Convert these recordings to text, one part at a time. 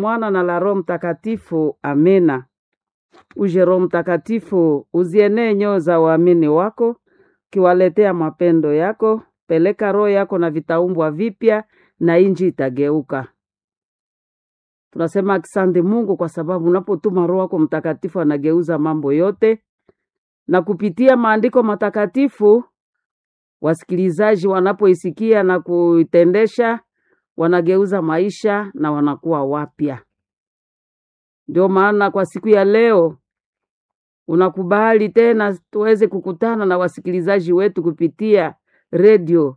Mwana na la Roho Mtakatifu. Amina. Uje Roho Mtakatifu, uzienee nyoyo za waamini wako, kiwaletea mapendo yako. Peleka roho yako na vitaumbwa vipya, na inji itageuka. Tunasema asante Mungu kwa sababu unapotuma Roho wako Mtakatifu anageuza mambo yote, na kupitia maandiko matakatifu wasikilizaji wanapoisikia na kuitendesha wanageuza maisha na wanakuwa wapya. Ndio maana kwa siku ya leo unakubali tena tuweze kukutana na wasikilizaji wetu kupitia redio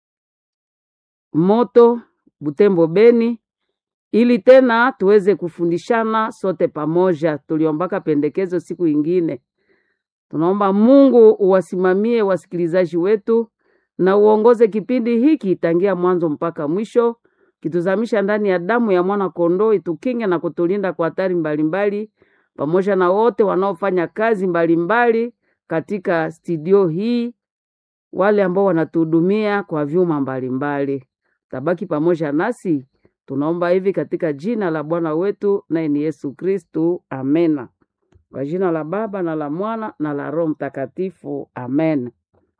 Moto Butembo Beni, ili tena tuweze kufundishana sote pamoja. Tuliombaka pendekezo siku ingine, tunaomba Mungu uwasimamie wasikilizaji wetu na uongoze kipindi hiki tangia mwanzo mpaka mwisho, kituzamisha ndani ya damu ya mwana kondoo, itukinge na kutulinda kwa hatari mbalimbali, pamoja na wote wanaofanya kazi mbalimbali mbali katika studio hii, wale ambao wanatuhudumia kwa vyuma mbalimbali. Tabaki pamoja nasi, tunaomba hivi katika jina la Bwana wetu naye ni Yesu Kristu, amena. Kwa jina la Baba na la Mwana na la Roho Mtakatifu, amen.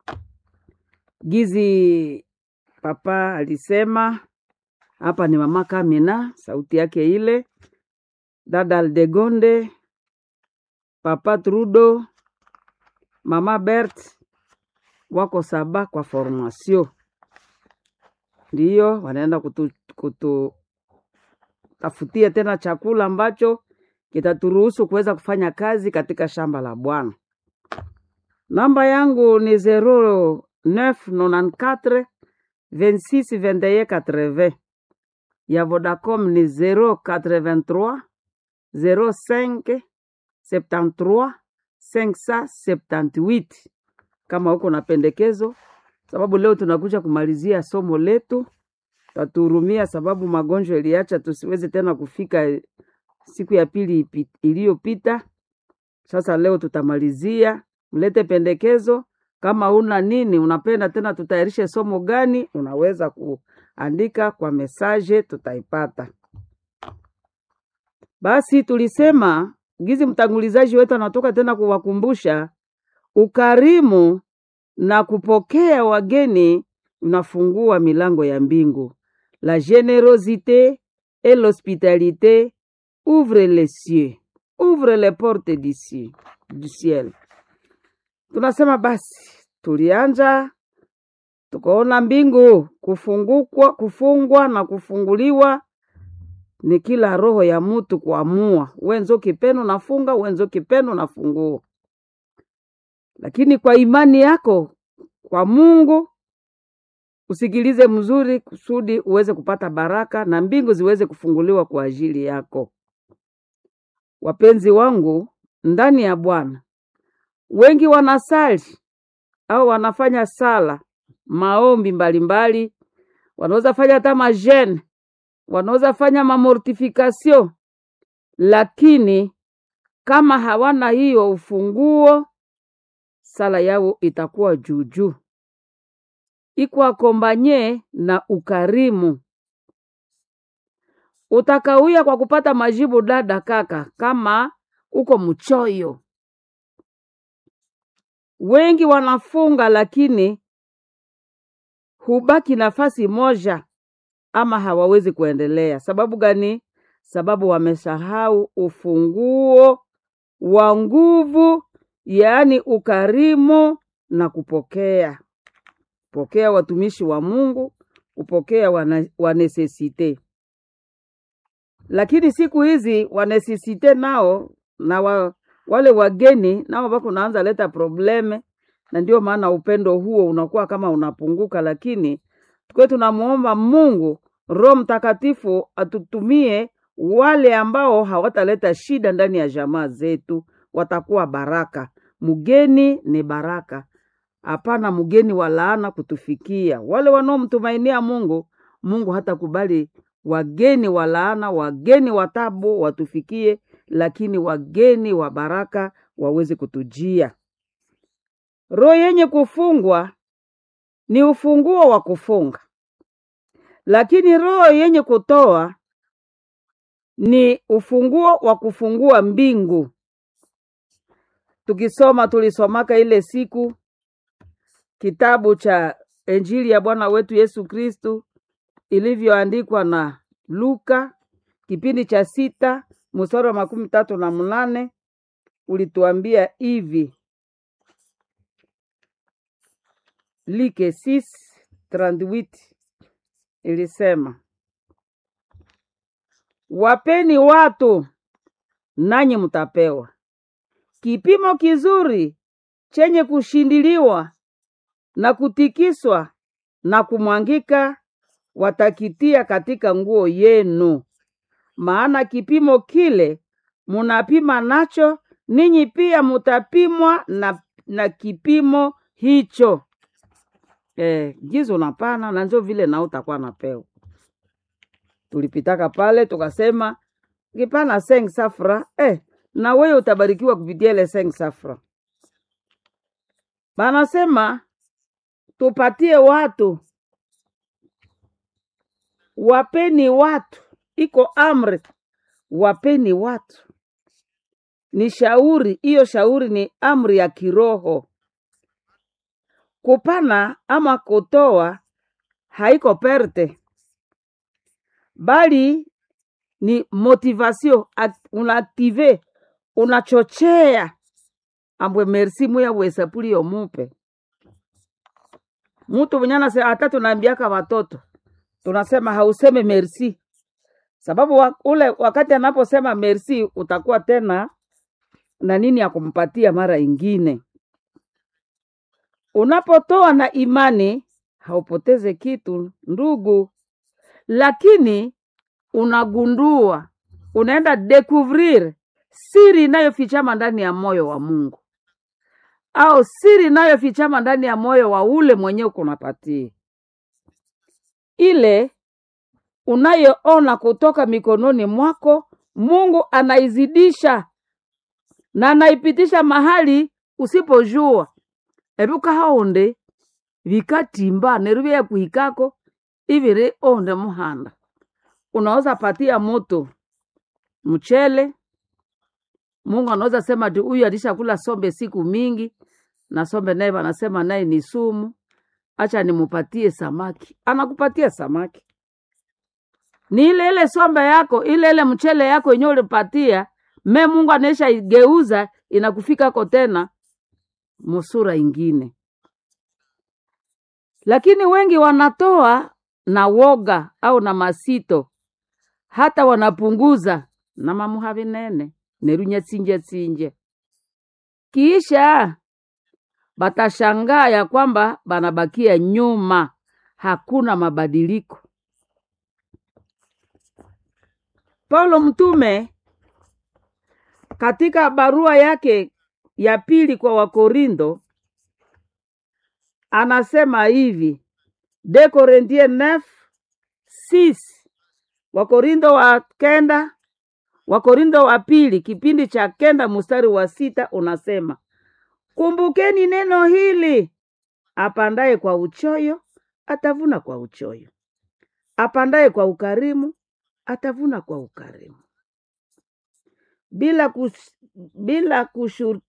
Gizi papa alisema hapa ni mama Kamina, sauti yake ile, dada Aldegonde, papa Trudo, mama Bert wako saba kwa formation, ndiyo wanaenda kutu, kutu tafutia tena chakula ambacho kitaturuhusu kuweza kufanya kazi katika shamba la Bwana. Namba yangu ni 0994 26 21 80 ya Vodacom ni 083 05 73 578. Kama huko na pendekezo, sababu leo tunakuja kumalizia somo letu, tatuhurumia sababu magonjwa iliacha tusiweze tena kufika siku ya pili iliyopita. Sasa leo tutamalizia, mlete pendekezo. Kama una nini unapenda tena tutayarishe somo gani, unaweza kuandika kwa mesaje, tutaipata. Basi tulisema gizi, mtangulizaji wetu anatoka tena kuwakumbusha ukarimu na kupokea wageni unafungua milango ya mbingu. La generosite et l'hospitalité ouvre les cieux, ouvre les portes d'ici du ciel. Tunasema basi, tulianja tukaona mbingu kufungukwa, kufungwa na kufunguliwa ni kila roho ya mutu kuamua, wenzo kipenu nafunga, wenzo kipenu nafungua. Lakini kwa imani yako kwa Mungu usikilize mzuri, kusudi uweze kupata baraka na mbingu ziweze kufunguliwa kwa ajili yako. Wapenzi wangu ndani ya Bwana, wengi wanasali au wanafanya sala maombi mbalimbali, wanaweza fanya hata majene, wanaweza fanya mamortifikasio, lakini kama hawana hiyo ufunguo, sala yao itakuwa juujuu, iko akombanye na ukarimu. Utakawia kwa kupata majibu, dada kaka, kama uko mchoyo. Wengi wanafunga lakini hubaki nafasi moja ama hawawezi kuendelea. Sababu gani? Sababu wamesahau ufunguo wa nguvu, yaani ukarimu na kupokea. Pokea watumishi wa Mungu, kupokea wanesesite. Lakini siku hizi wanesesite nao na wa, wale wageni nao wako naanza leta probleme, na ndio maana upendo huo unakuwa kama unapunguka, lakini tukiwe tunamuomba Mungu Roho Mtakatifu atutumie wale ambao hawataleta shida ndani ya jamaa zetu, watakuwa baraka. Mgeni ni baraka, hapana mgeni wa laana kutufikia. Wale wanaomtumainia Mungu, Mungu hatakubali wageni wa laana, wageni wa tabu watufikie, lakini wageni wa baraka waweze kutujia. Roho yenye kufungwa ni ufunguo wa kufunga, lakini roho yenye kutoa ni ufunguo wa kufungua mbingu. Tukisoma tulisomaka ile siku kitabu cha Injili ya Bwana wetu Yesu Kristu ilivyoandikwa na Luka kipindi cha sita mstari wa makumi tatu na mnane ulituambia hivi Like 6:38 ilisema, wapeni watu nanyi mtapewa, kipimo kizuri chenye kushindiliwa na kutikiswa na kumwangika watakitia katika nguo yenu, maana kipimo kile munapima nacho ninyi pia mutapimwa na, na kipimo hicho. Eh, gizo unapana na njo vile nao utakuwa napewa. Tulipitaka pale tukasema kipana seng safra eh, na wewe utabarikiwa kupitia ile seng safra. Banasema tupatie watu, wapeni watu, iko amri, wapeni watu. Ni shauri, hiyo shauri ni amri ya kiroho. Kupana ama kutoa haiko perte, bali ni motivation, act- unaaktive, unachochea ambwe merci muya bwesapuli yomupe mutu mwenye anase hata tunaambiaka watoto tunasema hauseme merci, sababu wa, ule wakati anaposema merci utakuwa tena na nini ya kumpatia mara ingine. Unapotoa na imani haupoteze kitu ndugu, lakini unagundua, unaenda découvrir siri inayofichama ndani ya moyo wa Mungu au siri inayofichama ndani ya moyo wa ule mwenyewe kunapatia ile unayoona kutoka mikononi mwako, Mungu anaizidisha na anaipitisha mahali usipojua eruka haonde vikatimba neruvya kuhikako iviri onde muhanda unaweza patia moto mchele Mungu anaweza sema ati huyu alishakula sombe siku mingi na sombe naye wanasema naye ni sumu, acha nimupatie samaki. Anakupatia samaki, ni ile ile sombe yako, ile ile mchele yako yenyewe ulipatia me, Mungu anaisha igeuza inakufikako tena musura ingine. Lakini wengi wanatoa na woga au na masito, hata wanapunguza na mamuha vinene nerunya tsinje tsinje, kisha batashangaa ya kwamba banabakia nyuma, hakuna mabadiliko. Paulo mtume katika barua yake ya pili kwa Wakorindo anasema hivi de Corinthiens 9 6 Wakorindo wa kenda Wakorindo wa pili kipindi cha kenda mstari wa sita unasema kumbukeni neno hili, apandaye kwa uchoyo atavuna kwa uchoyo, apandaye kwa ukarimu atavuna kwa ukarimu, bila kus, bila kushur,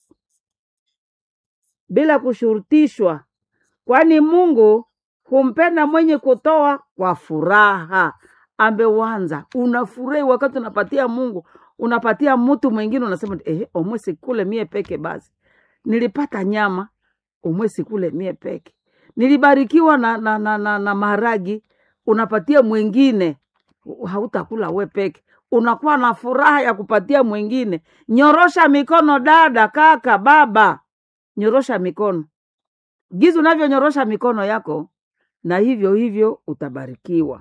bila kushurutishwa, kwani Mungu humpenda mwenye kutoa kwa furaha. Ambewanza unafurahi wakati unapatia Mungu, unapatia mtu mwingine, unasema eh, omwe sikule mie peke basi nilipata nyama umwe sikule mie peke, nilibarikiwa na, na, na, na, na maharagi, unapatia mwingine, hautakula we peke, unakuwa na furaha ya kupatia mwingine. Nyorosha mikono dada, kaka, baba, nyorosha mikono gizi unavyonyorosha mikono yako, na hivyo hivyo utabarikiwa.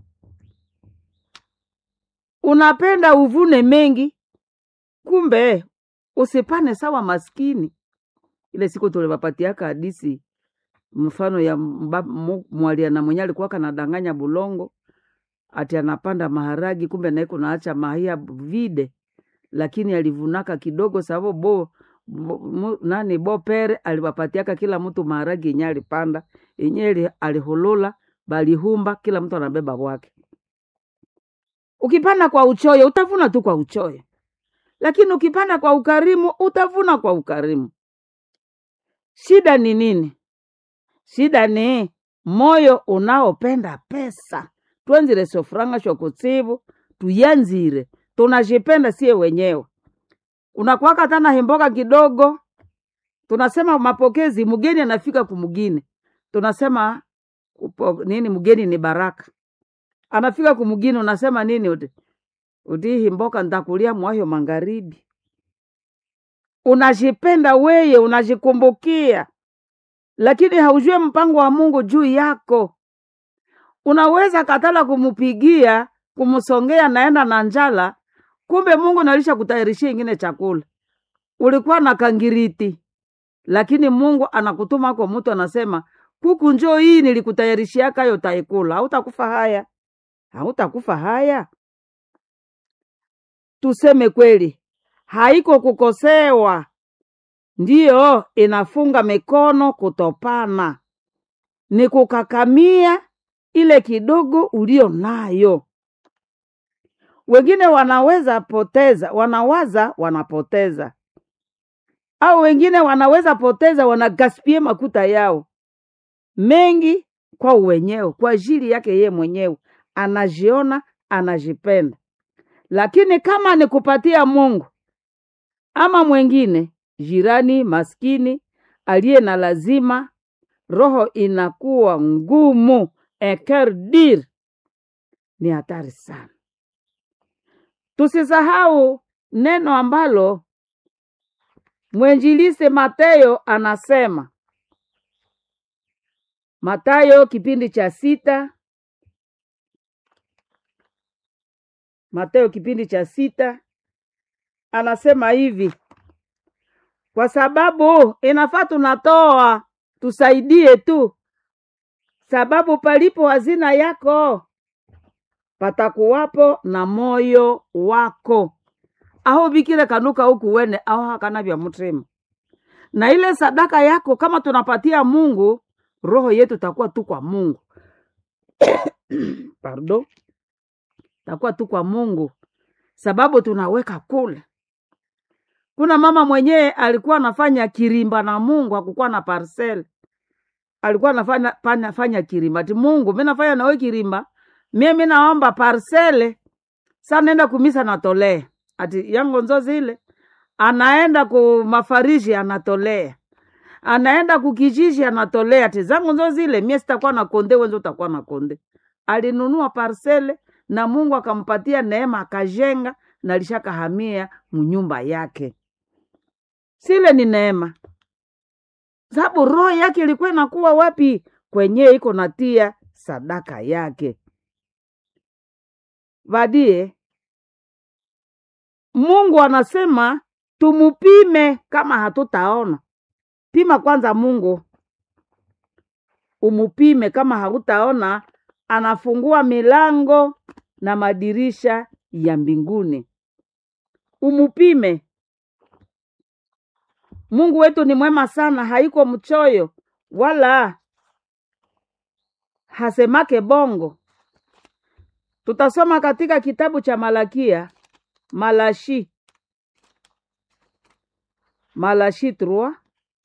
Unapenda uvune mengi, kumbe usipane sawa maskini ile siku tulipapatiaka hadisi mfano ya mba- mu- mwaliana mwenye alikuwa kanadanganya bulongo ati anapanda maharagi, kumbe naye kunaacha mahia vide, lakini alivunaka kidogo sababu bo, bo mu, nani bo pere aliwapatiaka kila mtu maharagi yenye alipanda yenye ali- alihulula balihumba, kila mtu anabeba bwake. ukipanda kwa uchoyo utavuna tu kwa uchoyo lakini ukipanda kwa ukarimu utavuna kwa ukarimu shida ni nini shida ni moyo unaopenda pesa twenzire sofuranga shokutsivu tuyanzire tunajipenda sie wenyewe unakwaka tana himboka kidogo tunasema mapokezi mgeni anafika kumgine tunasema upo, nini mgeni ni baraka anafika kumgini unasema nini uti uti himboka ntakulia mwayo magharibi unajipenda weye unajikumbukia lakini haujue mpango wa mungu juu yako unaweza katala kumupigia kumsongea naenda na njala kumbe mungu nalisha kutayarishia ingine chakula ulikuwa na kangiriti lakini mungu anakutuma kwa mtu anasema kuku njoo hii nilikutayarishia kayo taikula hautakufa haya hautakufa haya tuseme kweli haiko kukosewa ndiyo inafunga mikono kutopana ni kukakamia ile kidogo ulio nayo wengine wanaweza poteza wanawaza wanapoteza au wengine wanaweza poteza wanagaspie makuta yao mengi kwa wenyewe kwa ajili yake ye mwenyewe anajiona anajipenda lakini kama ni kupatia mungu ama mwengine jirani maskini aliye na lazima roho inakuwa ngumu ekerdir ni hatari sana tusisahau neno ambalo mwenjilise Mateyo anasema Matayo kipindi cha sita Mateo kipindi cha sita anasema hivi, kwa sababu inafaa tunatoa tusaidie tu, sababu palipo hazina yako patakuwapo na moyo wako aho bikile kanuka huku wene aho hakana vya mutima na ile sadaka yako kama tunapatia Mungu, roho yetu takuwa tu kwa Mungu pardon, takuwa tu kwa Mungu sababu tunaweka kule. Kuna mama mwenyewe alikuwa anafanya kirimba na Mungu, hakukuwa na parcel, alikuwa anafanya fanya, fanya kirimba ati Mungu, mimi nafanya nawe kirimba, mimi naomba parcele, sa nenda kumisa natolea ati yango nzo zile anaenda ku mafariji anatolea, anaenda kukijiji anatolea, ati zangu nzo zile mie sitakuwa na konde, wenzo utakuwa na konde. Alinunua parcele na Mungu akampatia neema, akajenga na lishakahamia munyumba yake. Sile ni neema, sababu roho yake ilikuwa inakuwa wapi? Kwenye iko natia sadaka yake vadie Mungu anasema tumupime kama hatutaona. Pima kwanza Mungu, umupime. Kama hautaona, anafungua milango na madirisha ya mbinguni. Umupime. Mungu wetu ni mwema sana, haiko mchoyo wala hasemake bongo. Tutasoma katika kitabu cha Malakia Malashi Malashi 3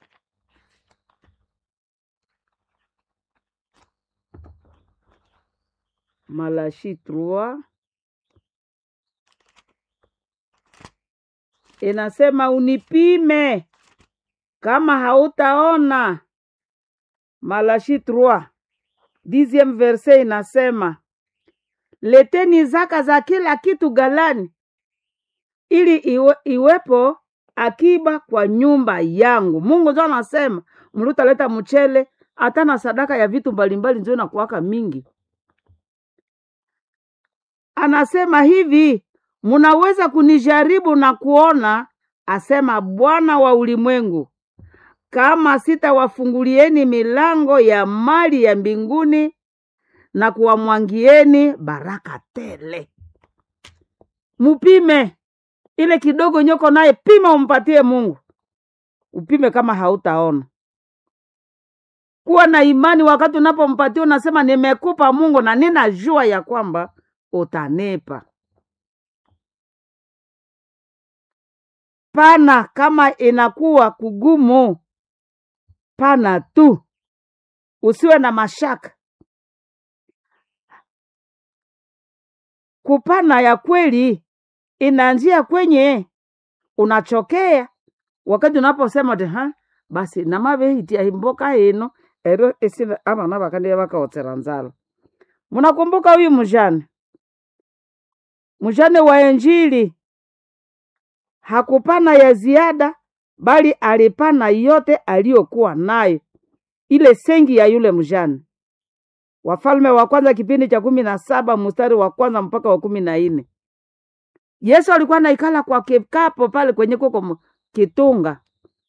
Malashi 3 inasema unipime kama hautaona. Malashi 3 dixième verset inasema leteni zaka za kila kitu galani ili iwe, iwepo akiba kwa nyumba yangu. Mungu ndio anasema mlutaleta mchele hata na sadaka ya vitu mbalimbali ndio inakuwaka mingi. Anasema hivi, munaweza kunijaribu na kuona, asema Bwana wa ulimwengu, kama sitawafungulieni milango ya mali ya mbinguni na kuwamwangieni baraka tele. Mupime ile kidogo nyoko naye pima, umpatie Mungu, upime kama hautaona. Kuwa na imani wakati unapompatia, unasema nimekupa Mungu na ninajua ya kwamba utanipa. pana kama inakuwa kugumu, pana tu, usiwe na mashaka. Kupana ya kweli inaanzia kwenye unachokea wakati unaposema ti ha basi namavehitia imboka ino ero isina avana vakandie vakaotsera nzala munakumbuka huyu mjane mjane wa Injili hakupana ya ziada, bali alipana yote aliyokuwa nayo, ile sengi ya yule mjane. Wafalme wa kwanza kipindi cha kumi na saba mstari wa kwanza mpaka wa kumi na nne. Yesu alikuwa naikala kwa kikapo pale kwenye kuko mu- kitunga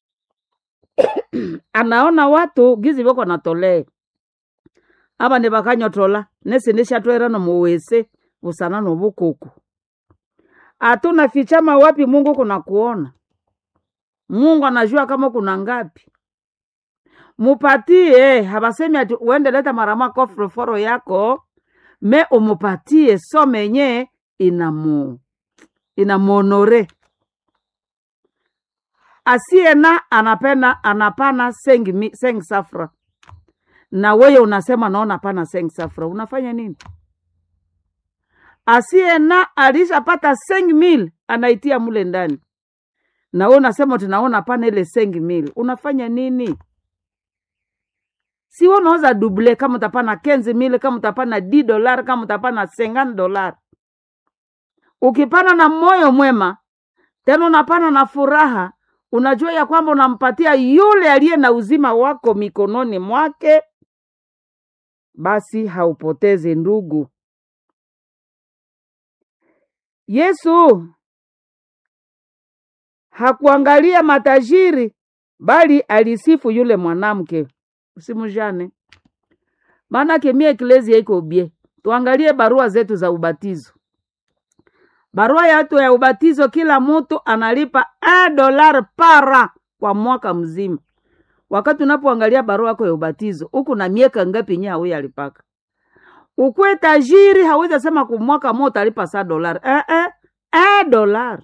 anaona watu gizi voko natolea ava ni vakanyotola nesi nishatwera nomuwese vusana novukuku atuna fichama wapi Mungu kuna kuona Mungu anajua kama kuna ngapi mupatie havasemi ati uende leta marama kofroforo yako me umupatie so menye inamu inamuonore asiena anapena anapana sengi, mi- sengi safra na weye unasema naona pana sengi safra unafanya nini asiena alishapata sengi mil anaitia mule ndani na we unasema tunaona pana ile sengi mil unafanya nini si we unaweza duble kama utapana kenzi mil kama utapana d dolar kama utapana sengani dolar ukipana na moyo mwema tena unapana na furaha unajua ya kwamba unampatia yule aliye na uzima wako mikononi mwake basi haupotezi ndugu yesu hakuangalia matajiri bali alisifu yule mwanamke usimujane maanake mie eklezia iko bie tuangalie barua zetu za ubatizo barua yetu ya ubatizo kila mtu analipa a dolar para kwa mwaka mzima wakati unapoangalia barua yako ya ubatizo huku na miaka ngapi nye hauyi alipaka ukwe tajiri hawezi sema kumwaka mo utalipa saa dolari eh, eh, eh, dolari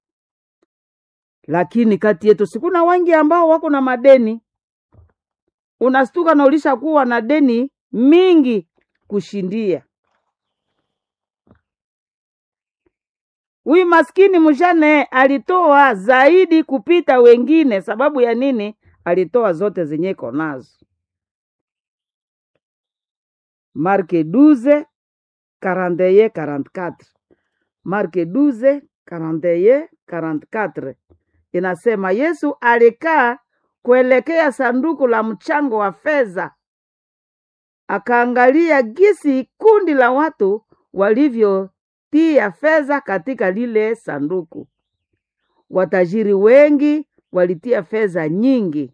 lakini kati yetu sikuna wengi ambao wako na madeni unastuka na ulisha kuwa na deni mingi kushindia huyu maskini mjane alitoa zaidi kupita wengine sababu ya nini alitoa zote zenye iko nazo marke 12 41 44 marke 12 41 44 inasema yesu alikaa kuelekea sanduku la mchango wa fedha akaangalia gisi kundi la watu walivyotia fedha katika lile sanduku watajiri wengi walitia fedha nyingi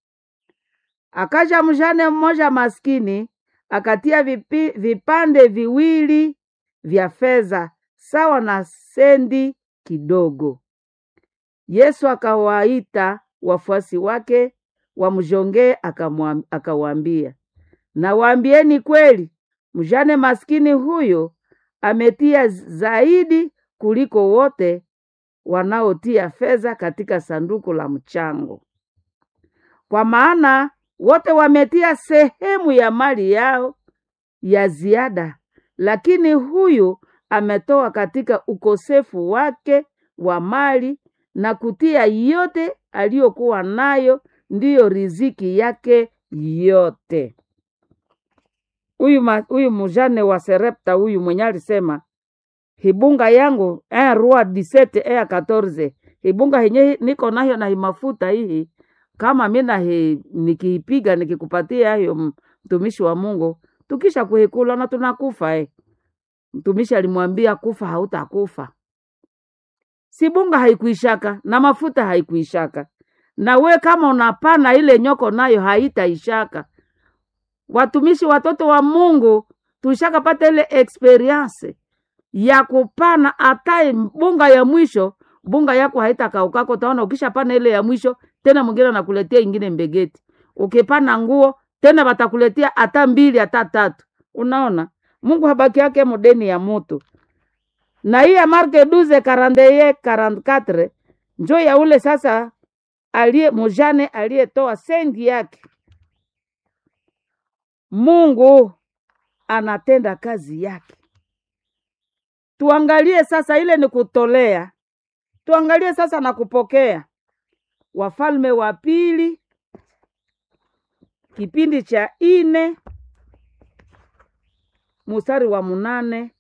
akaja mjane mmoja maskini akatia vipi, vipande viwili vya fedha sawa na sendi kidogo yesu akawaita wafuasi wake wamjongee akamwam- akawaambia nawaambieni kweli mjane maskini huyo ametia zaidi kuliko wote wanaotia fedha katika sanduku la mchango kwa maana wote wametia sehemu ya mali yao ya ziada lakini huyu ametoa katika ukosefu wake wa mali na kutia yote aliyokuwa nayo ndiyo riziki yake yote huyu ma- huyu mjane wa serepta huyu mwenye alisema hibunga yangu eh, rua disete eh, 14 hibunga henye hi- niko nayo na himafuta hii kama mi nahi nikiipiga nikikupatia hiyo m- mtumishi wa Mungu tukisha kuhikula na tunakufa eh. Mtumishi alimwambia kufa hautakufa. Si bunga haikuishaka na mafuta haikuishaka, na we kama unapana ile nyoko nayo haitaishaka. Watumishi watoto wa Mungu tushakapata ile experience ya kupana hata bunga ya mwisho, bunga yako haitakaukako. Utaona ukishapana ile ya mwisho, tena mwingine anakuletea ingine mbegeti. Ukipana nguo tena watakuletea hata mbili hata tatu. Unaona, Mungu habaki yake modeni ya mutu na hii ya Marke 12 41 44 njo ya ule sasa aliye mujane aliyetoa sendi yake. Mungu anatenda kazi yake. Tuangalie sasa, ile ni kutolea. Tuangalie sasa na kupokea. Wafalme wa Pili kipindi cha ine mstari wa munane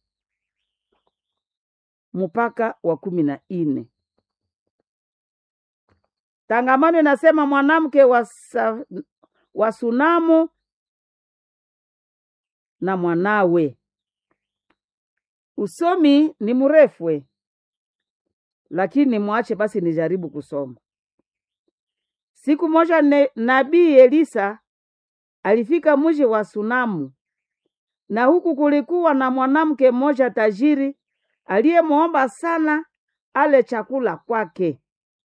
mpaka wa kumi na ine. Tangamano inasema mwanamke wa, sa, wa Sunamu na mwanawe. Usomi ni mrefwe, lakini mwache basi nijaribu kusoma. Siku moja ne, nabii Elisa alifika mji wa Sunamu, na huku kulikuwa na mwanamke mmoja tajiri aliyemwomba sana ale chakula kwake.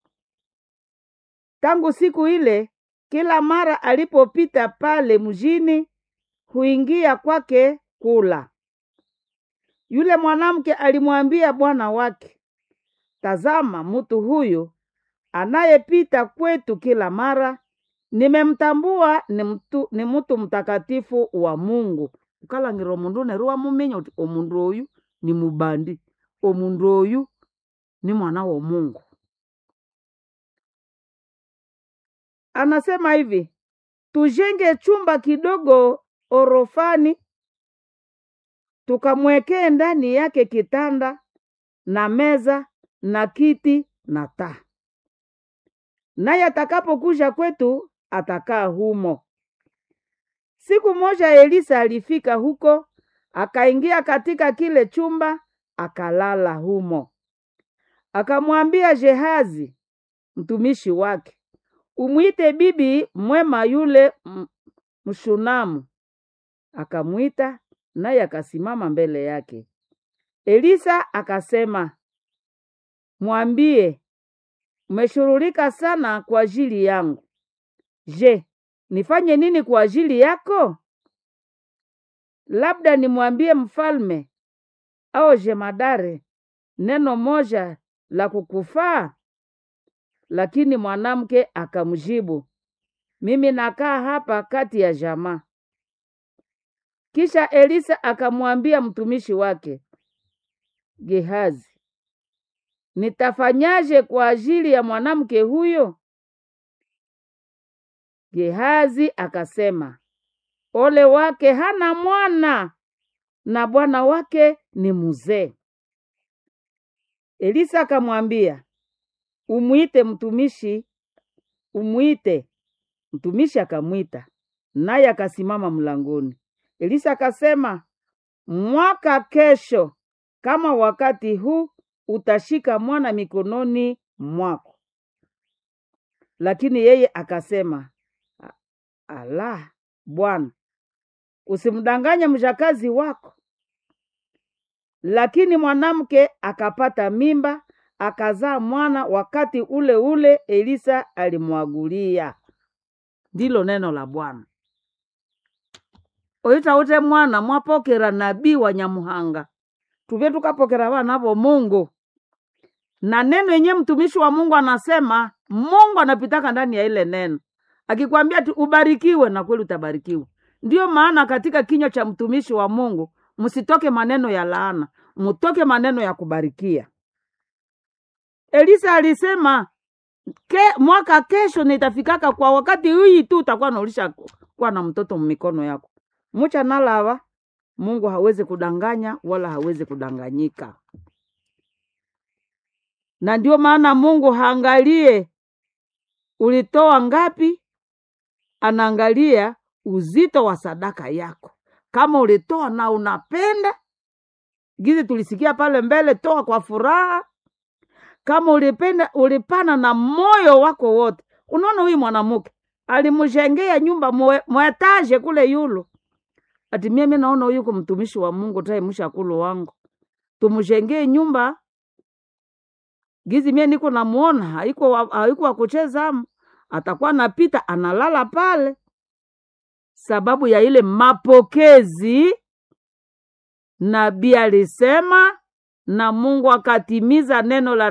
Tangu siku ile, kila mara alipopita pale mjini, huingia kwake kula. Yule mwanamke alimwambia bwana wake, tazama, mtu huyu anayepita kwetu kila mara, nimemtambua ni mtu, ni mtu mtakatifu wa Mungu. ukalangira omundu neru wamuminya uti omundu oyu ni mubandi, omundu oyu ni mwana wa Mungu. Anasema hivi, tujenge chumba kidogo orofani, tukamwekee ndani yake kitanda na meza na kiti na taa, naye atakapokuja kwetu atakaa humo. Siku moja Elisa alifika huko, akaingia katika kile chumba, akalala humo. Akamwambia Gehazi mtumishi wake, umwite bibi mwema yule m- Mshunamu. Akamwita, naye akasimama mbele yake. Elisa akasema, mwambie, umeshughulika sana kwa ajili yangu. Je, nifanye nini kwa ajili yako? Labda nimwambie mfalme au jemadare neno moja la kukufaa? Lakini mwanamke akamjibu, mimi nakaa hapa kati ya jamaa. Kisha Elisa akamwambia mtumishi wake Gehazi, nitafanyaje kwa ajili ya mwanamke huyo? Gehazi akasema, ole wake hana mwana na bwana wake ni mzee. Elisa akamwambia, umwite mtumishi, umwite. Mtumishi akamwita, naye akasimama mlangoni. Elisa akasema, mwaka kesho kama wakati huu utashika mwana mikononi mwako. Lakini yeye akasema, "A- ala, Bwana, usimdanganye mjakazi wako. Lakini mwanamke akapata mimba, akazaa mwana wakati ule ule Elisa alimwagulia. Ndilo neno la Bwana. oitaute mwana mwapokera nabii wa Nyamuhanga tuvye tukapokera vana vo Mungu na neno yenye mtumishi wa Mungu anasema Mungu anapitaka ndani ya ile neno, akikwambia tu ubarikiwe, na kweli utabarikiwa. Ndiyo maana katika kinywa cha mtumishi wa Mungu msitoke maneno ya laana, mtoke maneno ya kubarikia. Elisa alisema ke, mwaka kesho nitafikaka kwa wakati hii tu utakuwa naulisha kuwa na mtoto mmikono yako. Mucha nalava Mungu hawezi kudanganya wala hawezi kudanganyika, na ndio maana Mungu haangalie ulitoa ngapi, anaangalia uzito wa sadaka yako. Kama ulitoa na unapenda gizi, tulisikia pale mbele, toa kwa furaha. Kama ulipenda ulipana na moyo wako wote. Unaona, huyu mwanamke alimjengea nyumba mwe- mwetaje kule yulo ati mimi naona huyu ko mtumishi wa Mungu tae mshakulu wangu tumjengee nyumba gizi mie niko namuona haiko wa- haiko wa kucheza amu atakuwa napita analala pale sababu ya ile mapokezi nabii alisema na Mungu akatimiza neno la